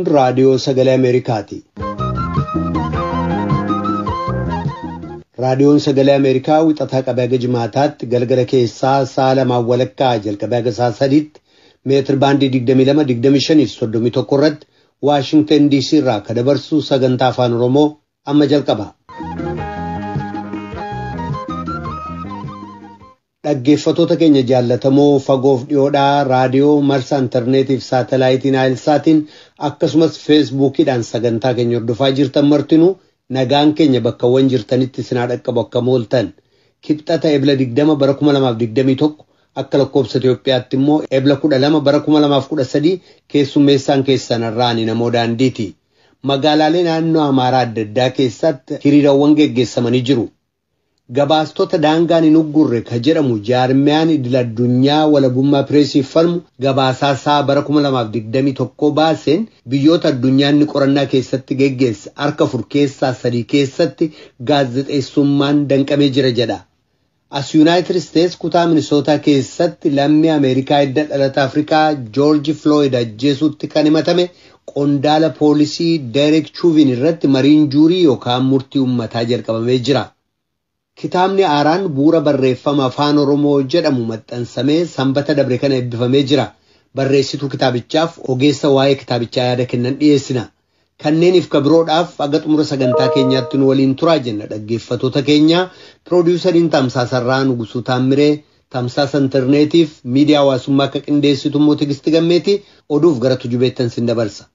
raadiyoo sagalee Ameerikaati. Raadiyoon sagalee Ameerikaa wixataa qabee haga jimaataatti galgala keessaa sa'a lamaan walakkaa jalqabee haga sa'a sadiitti meetir baandii 22-25-31 irratti Waashingtan DC irraa kan dabarsu sagantaa afaan Oromoo amma jalqaba. Dhaggeeffatoota keenya jaallatamoo fagoof dhiyoodhaa raadiyoo marsaa intarneetiif saatalaayitiin aayilsaatiin akkasumas feesbuukiidhaan sagantaa keenya hordofaa jirtan martinuu nagaan keenya bakkawwan jirtanitti sinaa dhaqqabu akka mooltan kibxata ebla 20 bara 2021 akka lakkoobsa Itoophiyaatti immoo ebla 12 bara 2013 keessummeessaan keessan irraani namoo daandiiti. Magaalaalee naannoo Amaaraa adda addaa keessatti hiriirawwan geggeessamanii jiru. Gabaastota daangaan hin uggurre ka jedhamu jaarmiyaan idil addunyaa walabummaa pireesiif falmu gabaasaa isaa bara 2021 baaseen biyyoota addunyaan inni qorannaa keessatti geggeesse harka afur keessaa sadii keessatti gaazexeessummaan danqamee jira jedha. As Yuunaayitid Isteets kutaa Minisootaa keessatti lammii Ameerikaa edda dhalata Afrikaa Joorji Flooyid ajjeesuutti kan himatame qondaala poolisii Deerek Chuuvin irratti mariin juurii yookaan murtii uummataa jalqabamee jira. Kitaabni Aaraan bu'uura barreeffama afaan Oromoo jedhamu maxxansamee sanbata dabre kana eebbifamee jira. Barreessituu kitaabichaaf ogeessa waa'ee kitaabichaa yaada kennan dhiyeessina. Kanneeniif kabiroodhaaf aga xumura sagantaa keenyaatti nu waliin turaa jenna dhaggeeffatoota keenya. Piroodiwusariin Tamsaasarraa Nugusuu Taammiree, Tamsaasa Intarneetiif miidiyaa hawaasummaa akka qindeessitu immoo Tigisti Gammeeti oduuf gara tujubeettan sin dabarsa.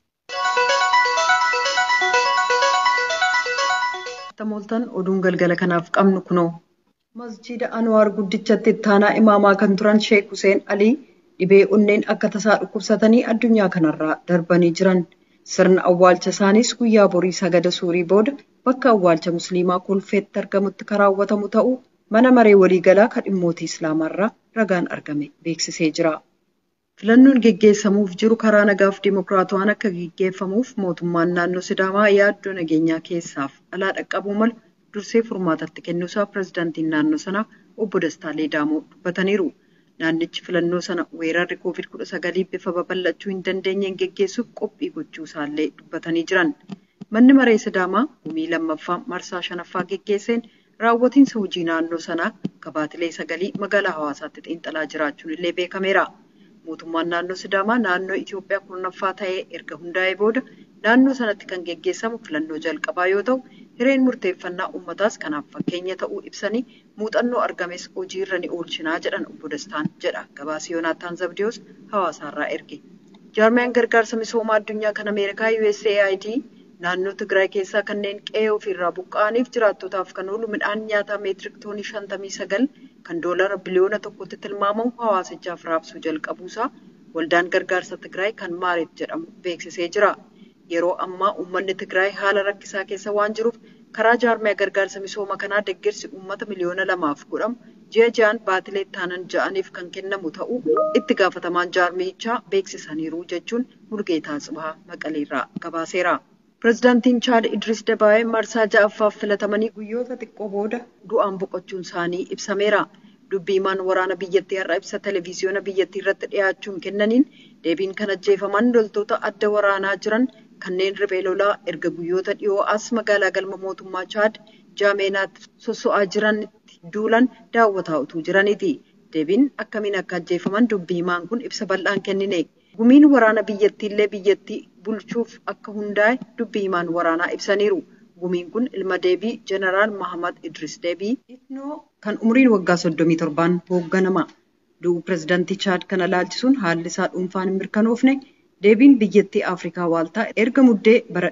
Tamooltan oduun galgala kanaaf qabnu kunoo. Masjiida Anwaar guddichatti ittaanaa imaamaa kan turan Sheek Huseen Alii dhibee onneen akka tasaa dhukkubsatanii addunyaa kanarraa darbanii jiran. Sirna awwaalcha isaaniis guyyaa borii sagada suurii booda bakka awwaalcha musliimaa kolfeetti argamutti kan raawwatamu ta'uu mana maree waliigalaa kan dhimmootii islaamaarraa ragaan argame beeksisee jira. Filannoon geggeessamuuf jiru karaa nagaaf dimokiraatawaan akka geggeeffamuuf mootummaan naannoo Sidaamaa yaaddoo nageenyaa keessaaf alaa dhaqqabuu malu dursee furmaatatti kennuusaa pirezidaantiin naannoo sanaa obbo Dastaa Leedaamoo dubbataniiru. Naannichi filannoo sana weerarri COVID-19 bifa babal'achuu hin dandeenyeen geggeessuuf qophii gochuu isaallee dubbatanii jiran. Manni maree Sidaamaa gumii lammaffaa marsaa shanaffaa geggeesseen raawwatiinsa hojii naannoo sanaa gabaatilee sagalii magaalaa hawaasaatti xiinxalaa jiraachuun illee beekameera. Mootummaan naannoo Sidaamaa naannoo Itoophiyaa kurnaffaa ta'ee erga hundaa'ee booda naannoo sanatti kan geggeessamu filannoo jalqabaa yoo ta'u, hireen murteeffannaa uummataas kanaaf fakkeenya ta'uu ibsanii muuxannoo argames hojiirra ni oolchinaa jedhan obbo Dastaan jedha. Gabaasii Yoonaataan Zabdiyoos hawaasaarraa erge. Jaarmiyaan gargaarsa misoomaa addunyaa kan Ameerikaa USAID naannoo Tigraay keessaa kanneen qe'ee ofiirraa buqqa'aniif jiraattotaaf kan oolu midhaan nyaataa meetirik toonii shantamii sagal kan doolara biliyoona tokkotti tilmaamamu hawaasichaaf raabsuu jalqabuusaa waldaan gargaarsa Tigraay kan Maarit jedhamu beeksisee jira. Yeroo ammaa uummanni Tigraay haala rakkisaa keessa waan jiruuf karaa jaarmiyaa gargaarsa misooma kanaa deeggarsi uummata miliyoona lamaaf godhamu ji'a ji'aan baatilee taanan ja'aniif kan kennamu ta'uu itti gaafatamaan jaarmiyichaa beeksisaniiru jechuun Mulgeetaa Tsibahaa Maqaleerraa gabaaseera. Pireezidaantiin Chaad Idris Dabaa'ee marsaa ja'affaaf filatamanii guyyoota xiqqoo booda du'aan boqochuun isaanii ibsameera. Dubbii himaan waraana biyyattii har'a ibsa televezyiyoona biyyattii irratti dhiyaachuun kennaniin deebiin kan ajjeefaman loltoota adda waraanaa jiran kanneen riphee lolaa erga guyyoota dhiyoo as magaalaa galma mootummaa Chaad jaameenaatti sosso'aa jiranitti duulan daawwataa utuu jiraniiti. Deebiin akkamiin akka ajjeefaman dubbii himaan kun ibsa bal'aan kennine. Gumiin waraana biyyattiillee biyyattii bulchuuf akka hundaa'e dubbii himaan waraanaa ibsaniiru. Gumiin kun ilma deebii Jeneraal Mahamad Idris Deebii Itnoo kan umriin waggaa 37 hoogganama. Du'uu pireezidaantii Chaad kana laalchisuun haalli isaa dhuunfaan hin mirkanoofne deebiin biyyattii Afrikaa waaltaa erga muddee bara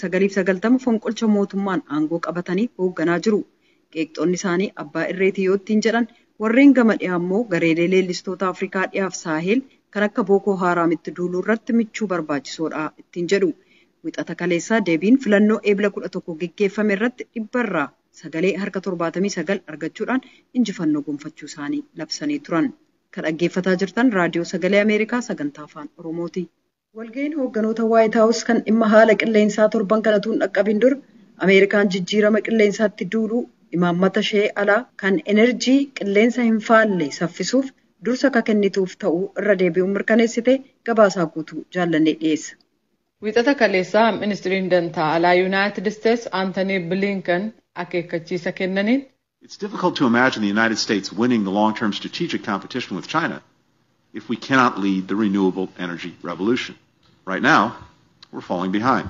1990 fonqolcha mootummaan aangoo qabatanii hoogganaa jiru. Qeeqxoonni isaanii abbaa irreetii yoo ittiin jedhan warreen gama dhiyaa immoo gareelee leellistoota Afrikaa dhiyaaf saaheel kan akka Bookoo Haaraamitti duuluu irratti michuu barbaachisoodha ittiin jedhu. Wixata kaleessaa deebiin filannoo eebla kudha tokko geggeeffame irratti dhibbarraa sagalee harka torbaatamii sagal argachuudhaan injifannoo gonfachuu isaanii labsanii turan. Kan dhaggeeffataa jirtan raadiyoo sagalee Ameerikaa sagantaa afaan Oromooti. Walga'iin hoogganoota Waayit Haawus kan dhimma haala qilleensaa torban kanatuun dhaqqabin dura Ameerikaan jijjiirama qilleensaatti duuluu imaammata ishee alaa kan enerjii qilleensa hin faalle saffisuuf dursa akka kennituuf ta'uu irra deebi'uun mirkaneessite gabaasaa guutuu jaallannee dhiyeessa. Wixata kaleessaa ministiriin dantaa alaa Yuunaayitid Isteets Aantanii Bilinkan akeekkachiisa kennaniin. It's difficult to imagine the United States winning the long-term strategic competition with China if we cannot lead the renewable energy revolution. Right now, we're falling behind.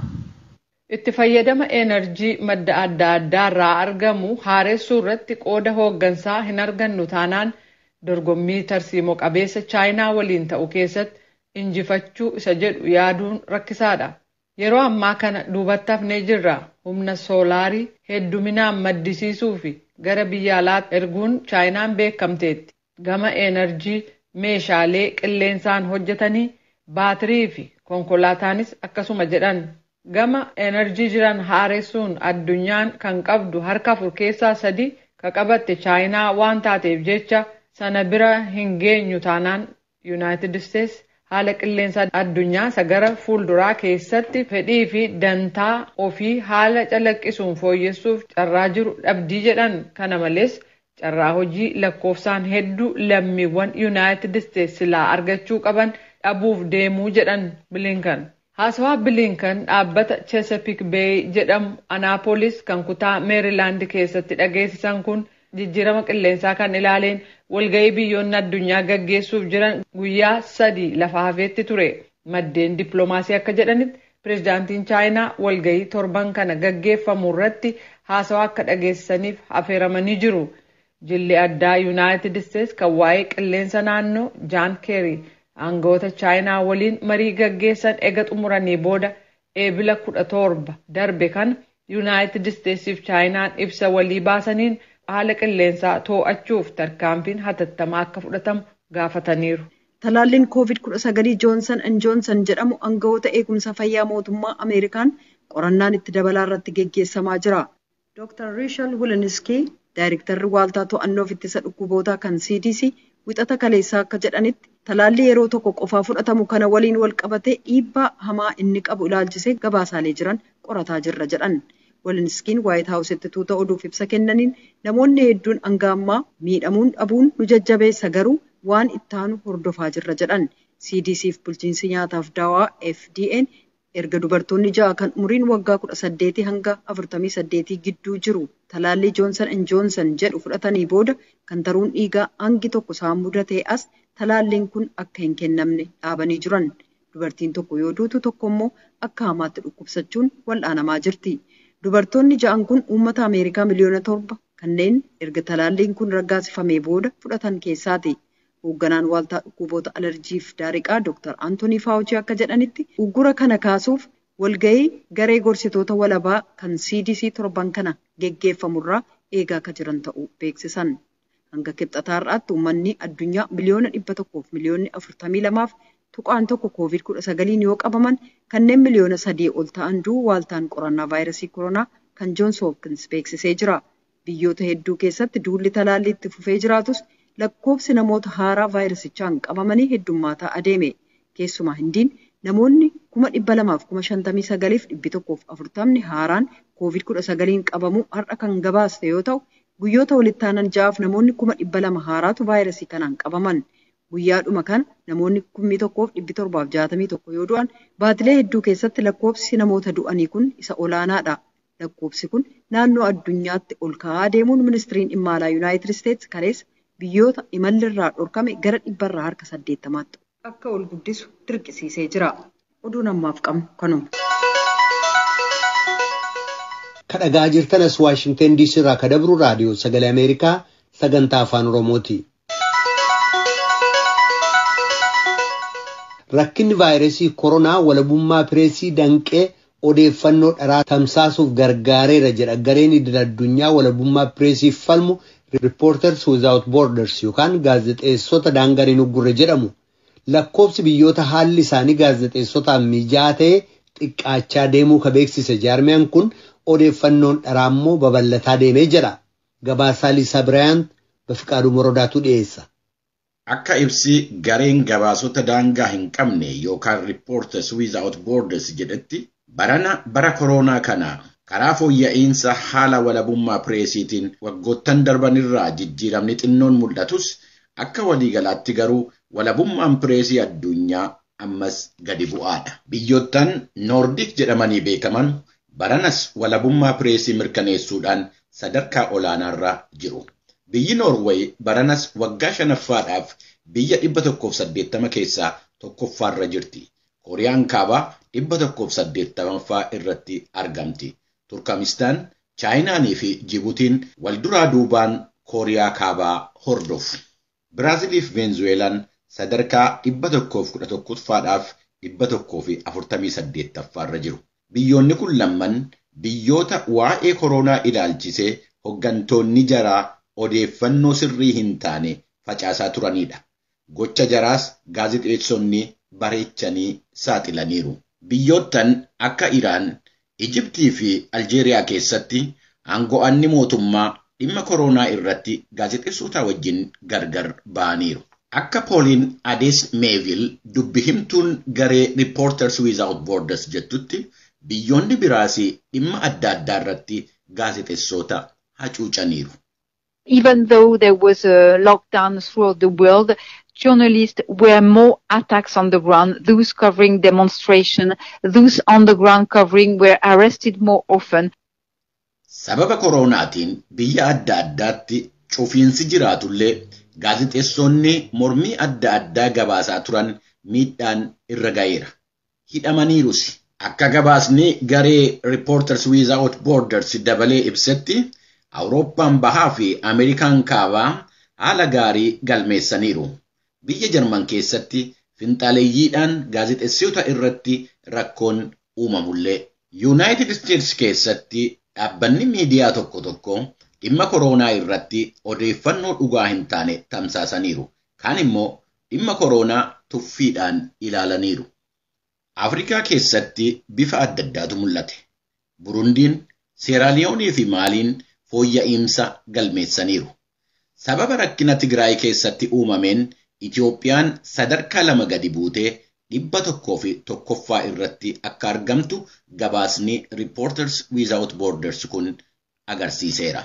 Itti fayyadama enerjii madda adda addaa irraa argamu haaressuu irratti qooda hooggansaa hin argannu taanaan dorgommii tarsiimoo qabeessa chaayinaa waliin ta'u keessatti injifachuu isa jedhu yaaduun rakkisaadha. Yeroo ammaa kana duubatti hafnee jirra. Humna soolaarii hedduminaan maddisiisuu fi gara biyya alaatti erguun chaayinaan beekamteetti. Gama enerjii meeshaalee qilleensaan hojjetanii baatirii fi konkolaataanis akkasuma jedhan. Gama enerjii jiran haaressuun addunyaan kan qabdu harka afur keessaa sadi ka qabatte chaayinaa waan taateef jecha sana bira hin geenyu taanaan yuunaayitid isteets haala qilleensa addunyaa isa gara fuulduraa keessatti fedhii fi dantaa ofii haala calaqqisuun fooyyessuuf carraa jiru dhabdii jedhan kana malees carraa hojii lakkoofsaan hedduu lammiiwwan yuunaayitid isteets silaa argachuu qaban dhabuuf deemuu jedhan bilinkan. Haasawaa bilinkan dhaabbata Chesapeake Bay jedhamu Anaapolis kan kutaa Meerilaand keessatti dhageessisan kun jijjiirama qilleensaa kan ilaaleen walga'ii biyyoonni addunyaa gaggeessuuf jiran guyyaa sadii lafa hafeetti ture. Maddeen dippiloomaasii akka jedhanitti pireezidaantiin Chaayinaa walga'ii torban kana gaggeeffamu irratti haasawaa akka dhageessisaniif affeeramanii jiru. Jilli addaa Yuunaayitid Isteets kan waa'ee qilleensa naannoo Jaan Keerii aangawoota chaayinaa waliin marii gaggeessan ega xumuranii booda eebila kudha torba darbe kana yuunaayitid isteetsiif chaayinaan ibsa walii baasaniin haala qilleensaa too'achuuf tarkaanfiin hatattamaa akka fudhatamu gaafataniiru. Talaalliin COVID-19 Joonsan and Joonsan jedhamu aangawoota eegumsa fayyaa mootummaa Ameerikaan qorannaan itti dabalaa irratti geggeessamaa jira. Dr. Rishal Wiliniski, Daayirektarri Waaltaa To'annoof Ittisa Dhukkubootaa kan CDC, wixata kaleessaa akka jedhanitti talaalli yeroo tokko qofaa fudhatamu kana waliin wal qabatee dhiibbaa hamaa inni qabu ilaalchisee gabaasaalee jiran qorataa jirra jedhan. Walinskiin Waayit Haawusitti tuuta oduuf ibsa kennaniin namoonni hedduun hanga ammaa miidhamuun dhabuun nu jajjabeessa garuu waan ittaanu hordofaa jirra jedhan. CDCf bulchiinsi nyaataaf daawaa FDN erga dubartoonni ja'a kan umriin waggaa kudha saddeetii hanga afurtamii saddeetii gidduu jiru talaallii joonsan and joonsan jedhu fudhatanii booda kan taruun dhiigaa hangi tokko isaan mudatee as talaalliin kun akka hin kennamne dhaabanii jiran. Dubartiin tokko yoo duutu tokko immoo akka hamaatti dhukkubsachuun wal'aanamaa jirti. Dubartoonni ja'an kun uummata Ameerikaa miliyoona torba kanneen erga talaalliin kun raggaasifamee booda fudhatan keessaati. Hoogganaan waaltaa dhukkuboota alarjiif daariqaa Dr. Antoonii Faawuchii akka jedhanitti uggura kana kaasuuf walgahii garee gorsitoota walabaa kan CDC torban kana geggeeffamurraa eegaa akka jiran ta'uu beeksisan. Hanga kibxataa har'aatti uummanni addunyaa miliyoona dhibba tokkoof miliyoonni afurtamii lamaaf tuqaan tokko koovid kudha sagaliin yoo qabaman kanneen miliyoona sadii ol ta'an du'u waaltaan qorannaa vaayirasii koronaa kan joons hoopkins beeksisee jira. Biyyoota hedduu keessatti duulli talaallii itti fufee jiraatus lakkoofsi namoota haaraa vaayirasichaan qabamanii heddummaataa adeeme. Keessumaa hindiin namoonni kuma dhibba lamaaf kuma shantamii sagaliif dhibbi tokkoof afurtamni haaraan koovid kudha sagaliin qabamuu har'a kan gabaaste yoo ta'u guyyoota walitti aanan ja'aaf namoonni kuma dhibba lama haaraatu vaayirasii kanaan qabaman. Guyyaadhuma kana namoonni kummi tokkoof dhibbi torbaaf jaatamii tokko yoo du'an baatilee hedduu keessatti lakkoofsi namoota du'anii kun isa olaanaadha. Lakkoofsi kun naannoo addunyaatti ol ka'aa deemuun ministiriin dhimma alaa Yuunaayitid Isteets kaleessa biyyoota imalli irraa dhorkame gara dhibbarraa harka saddeettamaatti akka ol guddisu dirqisiisee jira. Oduun ammaaf qabnu kanuma. Kadhagaa jirtanas Waashingtan DC irraa ka dabru raadiyoo sagalee Ameerikaa sagantaa afaan Oromooti. Rakkinni vaayirasii koronaa walabummaa pireesii danqee odeeffannoo dharaa tamsaasuuf gargaareera jedha gareen idil addunyaa walabummaa pireesiif falmu Reporters Without Borders yookaan gaazexeessota daangaan hin uggurre jedhamu. Lakkoofsi biyyoota haalli isaanii gaazexeessotaan mijaa'aa ta'e xiqqaachaa deemuu ka beeksise jaarmiyaan kun odeeffannoon dharaa immoo babal'ataa deemee jedha. Gabaasaa Liisaa Biraayant Bafiqaaduu Morodaatu dhiyeessa. Akka ibsi gareen gabaasota daangaa hin qabne yookaan Reporters Without Borders jedhetti barana bara koronaa kana karaa fooyya'insa haala walabummaa pireesiitiin waggoottan darbanirraa jijjiiramni xinnoon mul'atus akka waliigalaatti garuu walabummaan pireesii addunyaa ammas gadi bu'aadha. Biyyoottan Noordik jedhamanii beekaman baranas walabummaa pireesii mirkaneessuudhaan sadarkaa olaanaarra jiru. Biyyi Noorweey baranas waggaa shanaffaadhaaf biyya dhibba tokkoof saddeettama keessaa tokkoffaarra jirti. Kooriyaan kaabaa dhibba tokkoof saddeettamaffaa irratti argamti. Turkamistaan, Chaayinaanii fi Jibuutiin wal duraa duubaan Kooriyaa kaabaa hordofu. Biraazilii fi Veenzuweelaan sadarkaa dhibba tokkoof kudha tokkoffaadhaaf dhibba tokkoo fi afurtamii saddeettaffaarra jiru. Biyyoonni kun lamman biyyoota waa'ee koronaa ilaalchisee hoggantoonni jaraa odeeffannoo sirrii hin taane facaasaa turanidha. Gocha jaraas gaazexeessonni bareechanii saaxilaniiru. Biyyoottan akka Iraan, Ijibtii fi Aljeeriyaa keessatti aango'anni mootummaa dhimma koronaa irratti gaazexeessota wajjin gargar ba'aniiru. Akka pooliin Adees Meevil dubbi himtuun garee Reporters Without Borders jettutti biyyoonni biraas dhimma adda addaa irratti gaazexeessota hacuucaniiru. Even though there was a lockdown throughout the world, journalists were more attacks on the ground. Those covering demonstration, those on the ground covering were arrested more often. Sababa koronaatiin biyya adda addaatti cufiinsi jiraatullee gaazexeessonni mormii adda addaa gabaasaa turan miidhaan irra ga'eera. Hidhamaniirus. Akka gabaasni garee Reporters Without Borders dabalee ibsetti Awurooppaan bahaa fi Ameerikaan kaabaa haala gaarii galmeessaniiru. Biyya Jarman keessatti finxaaleeyyiidhaan gaazexeessota irratti rakkoon uumamullee. Yuunaayitid Isteetsi keessatti dhaabbanni miidiyaa tokko tokko dhimma koronaa irratti odeeffannoo dhugaa hin taane tamsaasaniiru. Kaan immoo dhimma koronaa tuffiidhaan ilaalaniiru. Afrikaa keessatti bifa adda addaatu mul'ate. Burundiin, Seeraaliyoonii fi Maaliin fooyya'insa galmeessaniiru. Sababa rakkina Tigraay keessatti uumameen Itiyoophiyaan sadarkaa lama gadi buutee dhibba tokkoo fi tokkoffaa irratti akka argamtu gabaasni Reporters Without Borders kun agarsiiseera.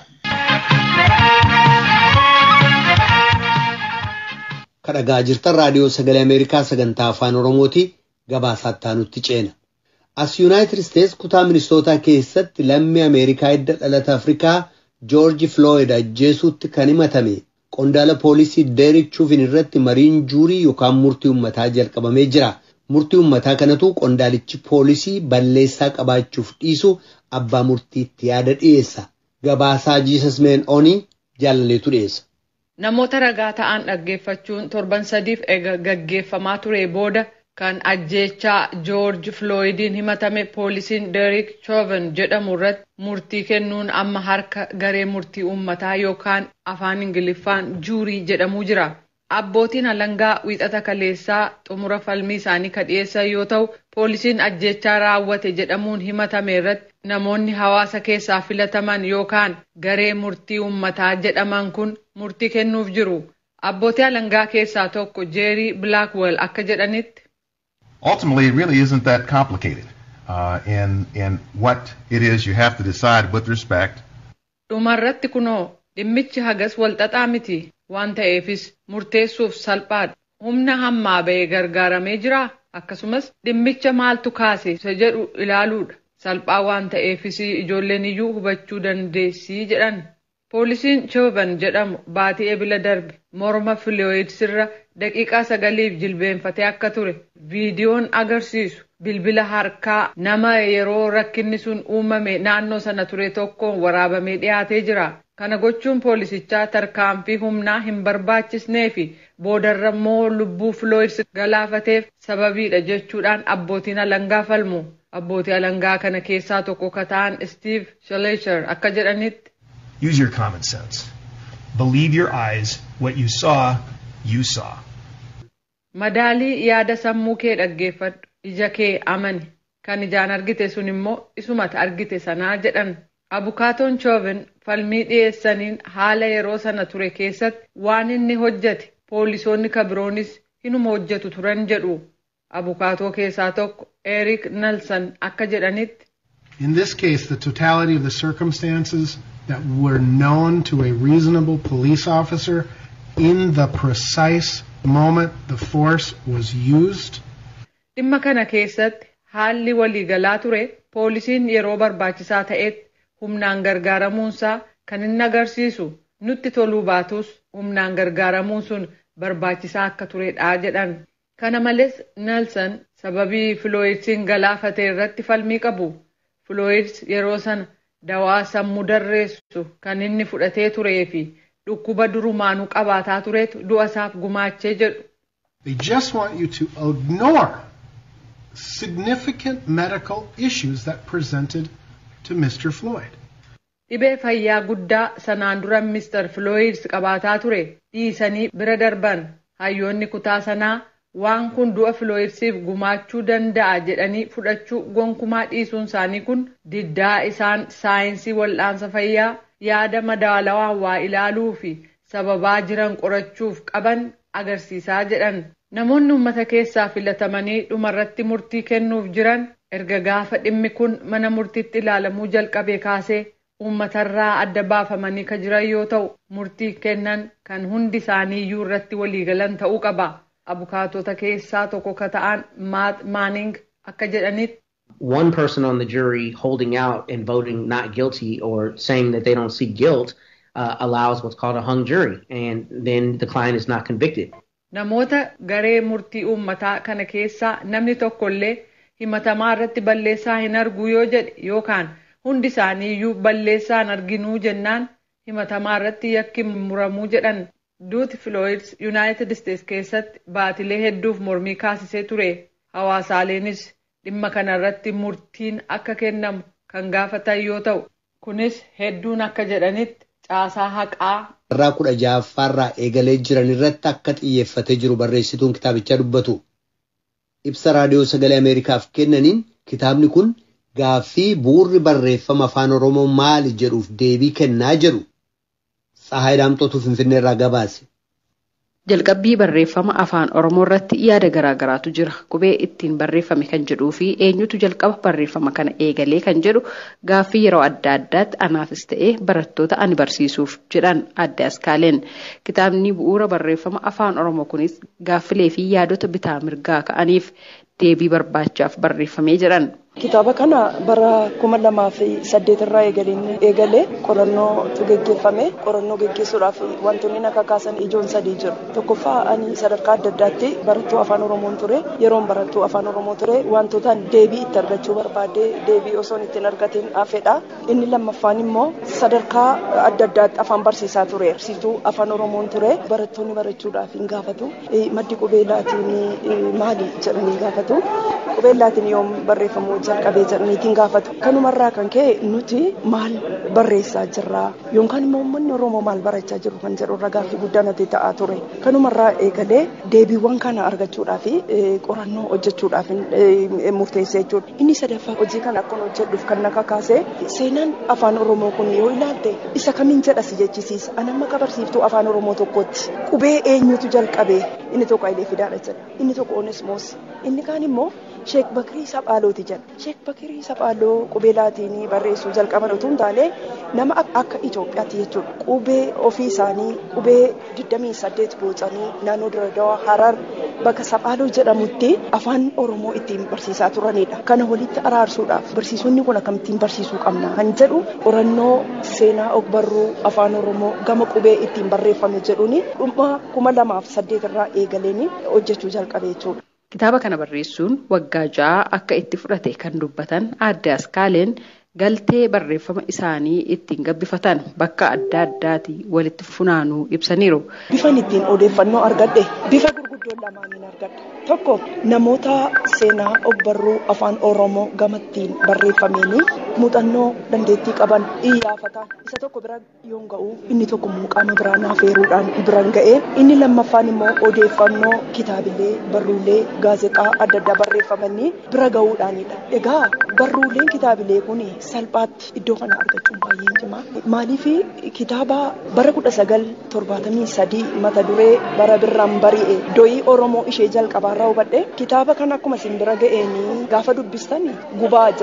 Kadhagaa jirtan raadiyoo sagalee Ameerikaa sagantaa afaan Oromooti gabaasaa nutti ceena. As Yuunaayitid Isteets kutaa ministootaa keessatti lammii Ameerikaa hidda dhalata Afrikaa Joorji Flooyid ajjeesuutti kan himatame qondaala poolisii Deerik Chuvin irratti mariin juurii yookaan murtii uummataa jalqabamee jira. Murtii uummataa kanatu qondaalichi poolisii balleessaa qabaachuuf dhiisu abbaa murtiitti yaada dhiyeessa. Gabaasaa Jiisas Meen Onii jaalaleetu dhiyeessa. Namoota ragaa ta'an dhaggeeffachuun torban sadiif gaggeeffamaa ture booda kan ajjeechaa joorji flooyidiin himatame poolisiin deerik chooven jedhamu irratti murtii kennuun amma harka garee murtii uummataa yookaan afaan ingiliffaan juurii jedhamuu jira. Abbootiin alangaa wiixata kaleessaa xumura falmii isaanii kan dhiyeessan yoo ta'u poolisiin ajjeechaa raawwate jedhamuun himatame irratti namoonni hawaasa keessaa filataman yookaan garee murtii uummataa jedhaman kun murtii kennuuf jiru. Abbootii alangaa keessaa tokko jeerii bilaakwell akka jedhanitti. ultimately it really isn't that complicated uh, in in what it is you have to decide with respect dhumarratti kunoo dhimmichi hagas walxaxaa miti waan ta'eefis murteessuuf salphaadha humna hammaa ba'ee gargaaramee jira akkasumas dhimmicha maaltu kaase isa jedhu ilaaluudha salphaa waan ta'eefis ijoolleen iyyuu hubachuu dandeessii jedhan poolisiin chooban jedhamu baatii ebila darbe morma filooyid sirra daqiiqaa sagaliif jilbeenfatee akka ture viidiyoon agarsiisu bilbila harkaa nama yeroo rakkinni sun uumame naannoo sana ture tokkoon waraabamee dhiyaatee jira kana gochuun poolisichaa tarkaanfii humnaa hin barbaachisnee fi boodarra immoo lubbuu filooyid galaafateef sababiidha jechuudhaan abbootiin alangaa falmu abbootii alangaa kana keessaa tokko ka ta'an stiiv shaleesher akka jedhanitti Use your common sense. Believe your eyes. What you saw, you saw. Madaalii yaada sammuu kee dhaggeeffadhu. Ija kee amani. Kan ijaan argite sun immoo isumata argite sanaa jedhan. Abukaatoon Chooven falmii dhiyeessaniin haala yeroo sana ture keessatti waan inni hojjete poolisoonni kabiroonis hinuma hojjetu turan jedhu. Abukaatoo keessaa tokko Eric Nelson akka jedhanitti. In this case, the totality of the circumstances that were known to a reasonable police officer in the precise moment the force was used. Dhimma kana keessatti haalli waliigalaa ture poolisiin yeroo barbaachisaa ta'etti humnaan gargaaramuunsaa kan inni agarsiisu nutti toluu baatus humnaan gargaaramuun sun barbaachisaa akka turedha jedhan. Kana malees Nelson sababii Filooyidsiin galaafate irratti falmii qabu. Filooyids yeroo sana dawaa sammuu darreessu kan inni fudhatee turee fi dhukkuba durumaanuu qabaataa turetu du'a isaaf gumaachee jedhu. They just want you to ignore significant medical issues that presented to Mr. Floyd. Dhibee fayyaa guddaa sanaan dura Mr. Floyd qabaataa ture dhiisanii bira darban hayyoonni kutaa sanaa waan kun du'a Floydsiif gumaachuu danda'a jedhanii fudhachuu gonkumaa dhiisuun isaanii kun diddaa isaan saayinsii wal'aansa fayyaa yaada madaalawaa waa ilaaluu fi sababaa jiran qorachuuf qaban agarsiisaa jedhan. Namoonni uummata keessaa filatamanii dhumarratti murtii kennuuf jiran erga gaafa dhimmi kun mana murtiitti ilaalamuu jalqabe kaasee uummatarraa adda baafamanii ka jiran yoo ta'u murtii kennan kan hundi isaanii iyyuu irratti waliigalan ta'uu qaba. Abukaatota keessaa tokko ka ta'an Maat Maaning akka jedhanitti. One person on the jury holding out and voting not guilty or saying that they don't see guilt uh, allows what's called a hung jury, and then the client is not convicted. Namoota garee murtii uummataa kana keessaa namni tokkollee himatamaa irratti balleessaa hin argu yoo jedhe yookaan hundi isaanii iyyuu balleessaan arginuu jennaan himatamaa irratti yakki muramuu jedhan duuti filooyids yuunaayitid isteets keessatti baatilee hedduuf mormii kaasisee ture hawaasaaleenis dhimma kana irratti murtiin akka kennamu kan gaafatan yoo ta'u kunis hedduun akka jedhanitti caasaa haqaa. irraa kudha ja'affaarraa eegalee jiran irratti akka xiyyeeffatee jiru barreessituun kitaabichaa dubbatu. Ibsa raadiyoo sagalee Ameerikaaf kennaniin kitaabni kun gaaffii bu'uurri barreeffama afaan Oromoo maali jedhuuf deebii kennaa jedhu. Tsahaay Daamxootu Finfinneerraa gabaase. Jalqabbii barreeffama afaan Oromoo irratti yaada garaagaraatu jira. Qubee ittiin barreeffame kan jedhuu fi eenyutu jalqaba barreeffama kana eegalee kan jedhu gaaffii yeroo adda addaatti anaafis ta'ee barattoota ani barsiisuuf jedhan adde askaaleen. Kitaabni bu'uura barreeffama afaan Oromoo kunis gaaffilee fi yaadota bitaa mirgaa ka'aniif deebii barbaachaaf barreeffamee jedhan. Kitaaba kana bara kuma lamaa fi saddeet irraa eegalee qorannootu geggeeffame. Qorannoo geggeessuudhaaf wantoonni akka kaasan ijoon sadii jiru. Tokkoffaa ani sadarkaa adda addaatti barattuu afaan Oromoon ture. Yeroon barattuu afaan Oromoo ture wantootaan deebii itti argachuu barbaade deebii osoon ittiin argatiin hafedha. Inni lammaffaan immoo sadarkaa adda addaatti afaan barsiisaa ture. Barsiistuu afaan Oromoon ture. Barattoonni barachuudhaaf hin gaafatu. Maddi qubeellaatiin maali jedhanii gaafatu. Qubeellaatiin yoom barreeffamu jalqabee jedhaniitiin gaafatu. Kanumarraa kan ka'e nuti maal barreessaa jirra yookaan immoo uummanni Oromoo maal barachaa jiru kan jedhu irra gaaffii guddaa natti ta'aa ture. Kanumarraa eegalee deebiiwwan kana argachuudhaaf qorannoo hojjechuudhaaf murteessee jechuudha. Inni sadaffaa hojii kana akkuma hojjedhuuf kan na kakaase seenaan afaan Oromoo kun yoo ilaalte isa kamiin jedhas jechisiisa. Ani amma barsiiftuu afaan Oromoo tokkotti qubee eenyutu jalqabee inni tokko Hayilee Fidaadha jedha. Inni tokko Onesmoos. Inni kaan immoo Sheek Bakirii Saphaalooti jedha. Sheek Bakirii Saphaaloo qubeelaatiin barreessuu jalqaban utuu hin taane nama akka Itoophiyaatti jechuudha. Qubee ofii isaanii qubee 28 boocanii naannoo Diradawaa Harar bakka Saphaaloo jedhamutti afaan Oromoo ittiin barsiisaa turanidha. Kana walitti araarsuudhaaf barsiisonni kun akkamittiin barsiisuu qabna kan jedhu qorannoo seenaa ogbarruu afaan Oromoo gama qubee ittiin barreeffame jedhuuni dhuma kuma lamaaf saddeet irraa eegaleen hojjechuu jalqabe jechuudha. Kitaaba kana barreessuun waggaa ja'a akka itti fudhate kan dubbatan adde askaaleen galtee barreeffama isaanii ittiin gabbifatan bakka adda addaati walitti funaanuu ibsaniiru. Bifan ittiin odeeffannoo argadhe bifa gurguddoo lamaaniin argadhe. Tokko namoota seenaa ogbarruu afaan Oromoo gamattiin barreeffameen muuxannoo dandeettii qaban iyyaafatan isa tokko bira yoon ga'u inni tokko muuqaama biraa naaf eeruudhaan biran ga'e inni lammaffaan immoo odeeffannoo kitaabilee barruulee gaazexaa adda addaa barreeffamanii bira ga'uudhaanidha. Egaa barruuleen kitaabilee kun salphaatti iddoo kana argachuun baay'ee cimaa. Maaliif kitaaba bara kudha sagal torbaatamii sadii mata duree bara birraan bari'e doyii Oromoo ishee jalqabaarraa hubadhe kitaaba kana akkuma isin bira ga'een gaafa dubbistan gubaa jedha.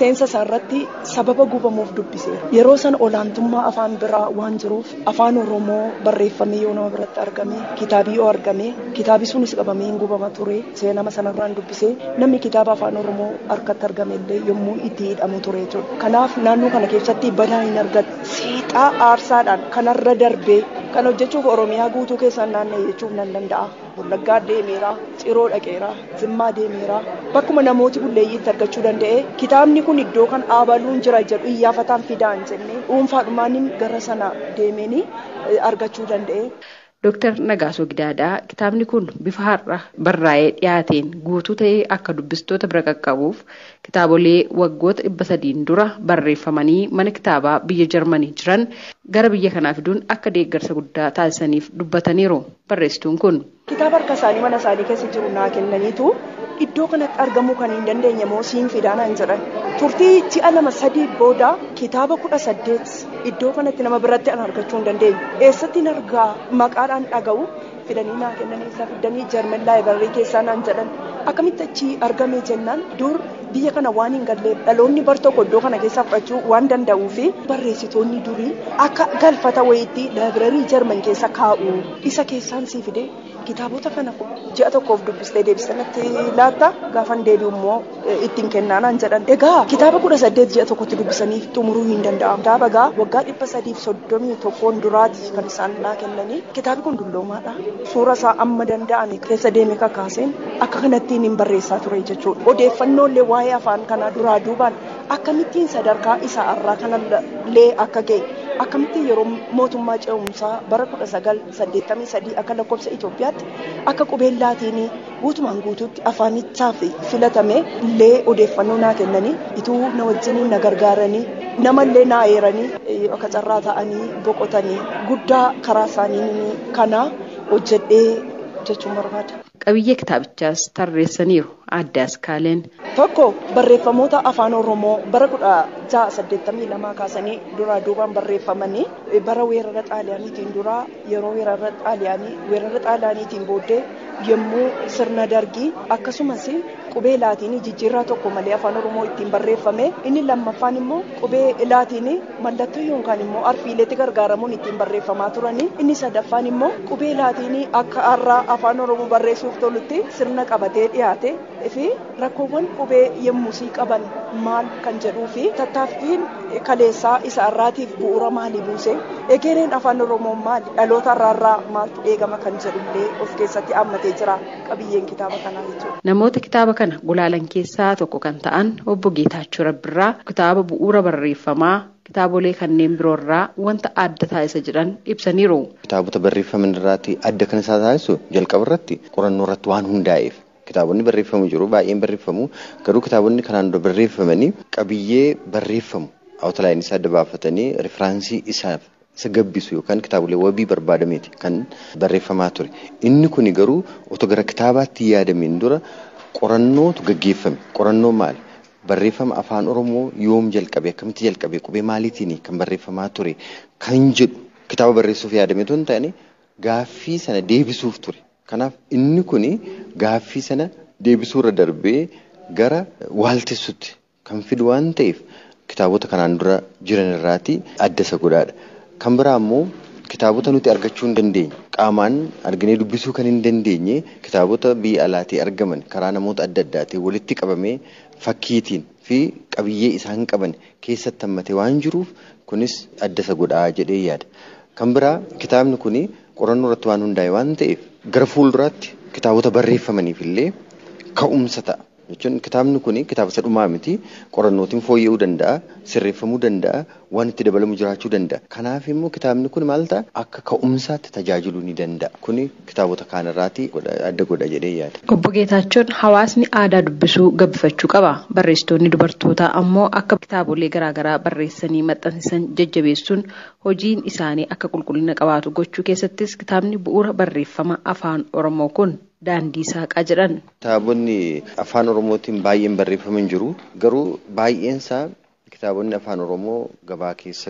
seensa isaa irratti sababa gubamuuf dubbiseera. Yeroo san olaantummaa afaan biraa waan jiruuf afaan Oromoo barreeffamee yoo nama biratti argame kitaabii yoo argame kitaabi sunis qabamee hin gubama ture seenama sanarraan dubbisee namni kitaaba afaan Oromoo harkatti argame illee yommuu itti hidhamu ture jechuudha. Kanaaf naannoo kana keessatti badaa hin argatu. Seexaa aarsaadhaan kanarra darbee kan hojjechuuf Oromiyaa guutuu keessaan naanna'e jechuuf nan danda'a. Wallaggaa deemeera, Ciroo dhaqeera, Zimmaa deemeera. Bakkuma namooti bulleeyyiitti argachuu danda'e kitaabni kun iddoo kan dhaabaluun jira jedhu iyyafataan fidaan jennee dhuunfaadhumaan gara sana deemanii argachuu danda'e. Dooktar Nagaasoo Gidaadaa kitaabni kun bifa har'a barraa'ee dhiyaateen guutuu ta'ee akka dubbistoota bira qaqqabuuf kitaabolee waggoota dhibba sadiin dura barreeffamanii mana kitaabaa biyya Jarmanii jiran gara biyya kanaa fiduun akka deeggarsa guddaa taasisaniif dubbataniiru barreessituun kun. Kitaaba harka isaanii mana isaanii keessa jiru naa kennaniitu iddoo kanatti argamuu kan hin dandeenye moo siin fidaanaan jedhan turtii ji'a lama sadii booda kitaaba kudha saddeet iddoo kanatti nama biratti an argachuu hin dandeenye eessatti argaa maqaadhaan dhaga'u fidanii naa kennan eessaa fidanii jarman laayibarii keessaa naan jedhan akkamitti achi argame jennaan dur biyya kana waan hin galleef dhaloonni bar tokko iddoo kana keessaa fudhachuu waan danda'uu fi barreessitoonni durii akka galfata wayiitti laayibarii jarman keessa kaa'u isa keessaan sii fide kitaabota kana ji'a tokkoof dubbistee deebistanitti laatta gaafan deebi'u immoo ittiin kennaanaan jedhan egaa kitaaba kudha saddeet ji'a tokkotti dubbisanii xumuruu hin danda'amu kitaaba egaa waggaa dhibba sadiif soddomii tokkoon duraati kan isaan naa kennanii kitaabi kun dulloomaadha suura isaa amma danda'ame keessa deeme kakaaseen akka kanattiin hin barreessaa ture jechuudha odeeffannoolee waa'ee afaan kanaa duraa duubaan akkamittiin sadarkaa isaa irraa kanallee akka ga'e akkamittiin yeroo mootummaa ce'umsaa bara kudha sagal saddeettamii sadii akka lakkoofsa Itoophiyaatti akka qubeen laatiinii guutumaan guutuutti afaanichaaf filatame illee odeeffannoo naa kennanii ituu na wajjiniin na gargaaranii namallee naa eeranii akka carraa ta'anii boqotanii guddaa karaa isaanii kana hojjedhee jechuun barbaada. Qabiyyee kitaabichaas tarreessaniiru addaas kaaleen. Tokko barreeffamoota afaan Oromoo bara kudha ja'a saddeettamii lamaa kaasanii duraa duubaan barreeffamanii bara weerara xaaliyaaniitiin duraa yeroo weerara xaaliyaanii weerara xaaliyaaniitiin booddee yommuu sirna dargii akkasumas qubee laatiinii jijjiirraa tokko malee afaan oromoo ittiin barreeffame inni lammaffaan immoo qubee laatiinii mallattoo yookaan immoo arfiileetti gargaaramuun ittiin barreeffamaa turanii inni sadaffaan immoo qubee laatiinii akka har'aa afaan oromoo barreessuuf tolutti sirna qabatee dhiyaate fi rakkoowwan qubee yemmusii qaban maal kan jedhuu fi tattaaffiin kaleessaa isa irraatiif bu'uura maalii buuse egereen afaan oromoo maali dhaloota irraarraa maaltu eegama kan jedhullee of keessatti hammatee jira qabiyyeen kitaaba kanaa jechuudha. Namoota kitaaba kana gulaalan keessaa tokko kan ta'an obbo Geetaachoo Rabbirraa kitaaba bu'uura barreeffamaa kitaabolee kanneen biroorraa wanta adda taasisa jedhan ibsaniiru. Kitaabota barreeffaman irraatti adda kan isaa taasisu jalqaba irratti qorannoo irratti waan hundaa'eef kitaabonni barreeffamu jiru baay'een barreeffamu garuu kitaabonni kanaan dura barreeffamanii qabiyyee barreeffamu awutalaayinii isaa adda baafatanii rifiraansii isaaf isa gabbisu yookaan kitaabolee wabii barbaadameeti kan barreeffamaa ture. Inni kun garuu otoo gara kitaabaatti yaadameen dura qorannootu gaggeeffame. Qorannoo maali? Barreeffama afaan Oromoo yoom jalqabe akkamitti jalqabe qubee maaliitiin kan barreeffamaa ture kan jedhu kitaaba barreessuuf yaadame osoo hin taane gaaffii sana deebisuuf ture. Kanaaf inni kun gaaffii sana deebisuurra darbee gara waaltessutti kan fidu waan ta'eef kitaabota kanaan dura jiran irraati adda isa godhaadha. Kan biraa immoo kitaabota nuti argachuu hin dandeenye qaamaan arginee dubbisuu kan hin dandeenye kitaabota biyya alaatii argaman karaa namoota adda addaatiin walitti qabamee fakkiitiin fi qabiyyee isaan qaban keessatti hammatee waan jiruuf kunis adda isa godhaa jedhee yaada. Kan biraa kitaabni kun qorannoo irratti waan hundaa'e waan ta'eef gara fuulduraatti kitaabota barreeffamaniif illee ka'umsa ta'a. jechuun kitaabni kun kitaaba isa dhumaa miti qorannootiin fooyya'uu danda'a sirreeffamuu danda'a waan itti dabalamu jiraachuu danda'a kanaaf immoo kitaabni kun maal ta'a akka ka'umsaatti tajaajiluu ni danda'a kuni kitaabota kaanirraati adda godha jedhee yaada. Obbo Geetaachoon hawaasni aadaa dubbisuu gabbifachuu qaba barreessitoonni dubartootaa ammoo akka kitaabolee garaagaraa barreessanii maxxansiisan jajjabeessuun hojiin isaanii akka qulqullina qabaatu gochuu keessattis kitaabni bu'uura barreeffama afaan oromoo kun daandii saaqaa jedhan. Kitaabonni afaan oromootiin baay'een barreeffaman jiru garuu baay'een isaa kitaabonni afaan oromoo gabaa keessatti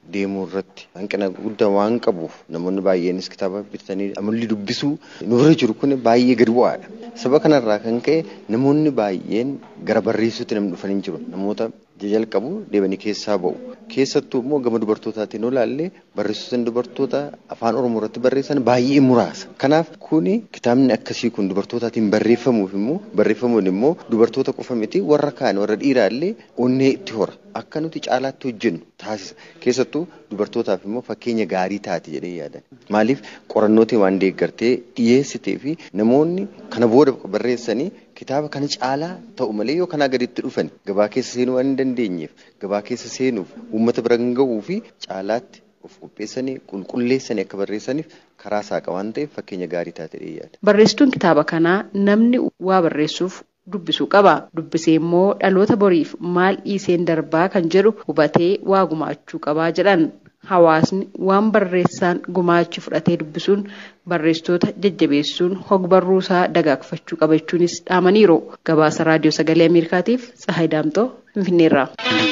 deemuu irratti hanqina guddaa waan qabuuf namoonni baay'eenis kitaaba bitatanii amalli dubbisuu nurra jiru kun baay'ee gadi bu'aadha. Saba kanarraa kan ka'e namoonni baay'een gara barreessuutti namni dhufanii jiru. Namoota jalqabu deemanii keessaa ba'u. Keessattuu immoo gama dubartootaatiin yoo ilaalle barreessitoonni dubartoota afaan Oromoo irratti barreessan baay'ee muraasa. Kanaaf kuni kitaabni akkasii kun dubartootaatiin barreeffamuuf immoo barreeffamuun immoo dubartoota qofa miti warra kaan warra dhiiraa illee onnee itti hora. Akka nuti caalaatti hojjennu taasisa. Keessattuu dubartootaaf immoo fakkeenya gaarii taati jedhee yaadan. Maaliif qorannootiin waan deeggartee dhiyeessitee fi namoonni kana booda barreessanii kitaaba kana caalaa ta'u malee yoo kanaa gaditti dhufan gabaa keessa seenuu waan hin dandeenyeef gabaa keessa seenuuf uummata bira kan ga'uu fi caalaatti of qopheessanii qulqulleessanii akka barreessaniif karaa saaqa waan ta'eef fakkeenya gaarii taate yaada. Barreessituun kitaaba kanaa namni waa barreessuuf dubbisuu qaba. Dubbisee immoo dhaloota boriif maal dhiiseen darbaa kan jedhu hubatee waa gumaachuu qabaa jedhan. Hawaasni waan barreessaan gumaachi fudhatee dubbisuun barreessitoota jajjabeessuun hogbarruusaa dagaagfachuu qaba jechuunis dhaamaniiru. Gabaasa raadiyoo sagalee Ameerikaatiif Tsahaay Daamtoo Finfinneerraa.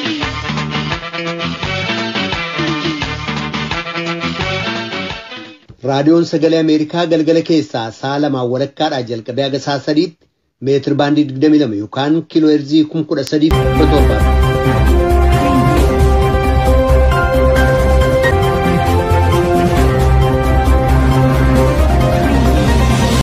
Raadiyoon sagalee Ameerikaa galgala keessaa sa'a lamaan walakkaadhaa jalqabee haga sa'a sadiitti meetir baandii 22 yookaan kiiloo heerzii 13,700